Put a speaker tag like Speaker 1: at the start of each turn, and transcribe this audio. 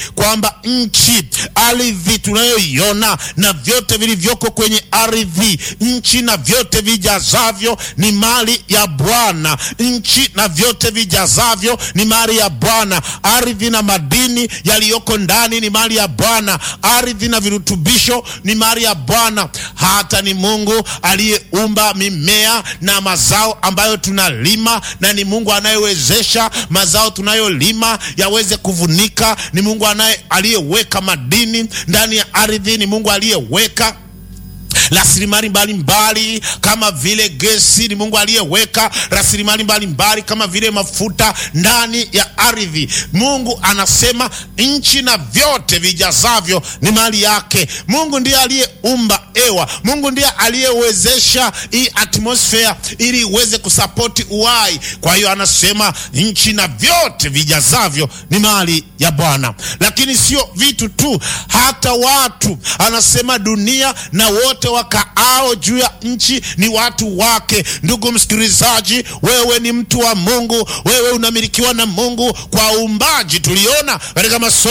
Speaker 1: kwamba nchi, ardhi tunayoiona na vyote vilivyoko kwenye ardhi, nchi na vyote vijazavyo ni mali ya Bwana. Nchi na vyote vijazavyo ni mali ya Bwana. Ardhi na madini yaliyoko ndani ni mali ya Bwana. Ardhi na virutubisho ni mali ya Bwana. Hata ni Mungu aliyeumba mimea na mazao ambayo tunalima, na ni Mungu anayewezesha mazao tunayolima yaweze kuvunika. Ni Mungu anaye aliyeweka madini ndani ya ardhi, ni Mungu aliyeweka rasilimali mbalimbali kama vile gesi, ni Mungu aliyeweka rasilimali mbalimbali kama vile mafuta ndani ya ardhi. Mungu anasema nchi na vyote vijazavyo ni mali yake. Mungu ndiye aliyeumba hewa. Mungu ndiye aliyewezesha hii atmosphere ili iweze kusapoti uhai. Kwa hiyo anasema nchi na vyote vijazavyo ni mali ya Bwana, lakini sio vitu tu, hata watu. Anasema dunia na wote wakaao juu ya nchi ni watu wake. Ndugu msikilizaji, wewe ni mtu wa Mungu, wewe unamilikiwa na Mungu kwa uumbaji. Tuliona katika masomo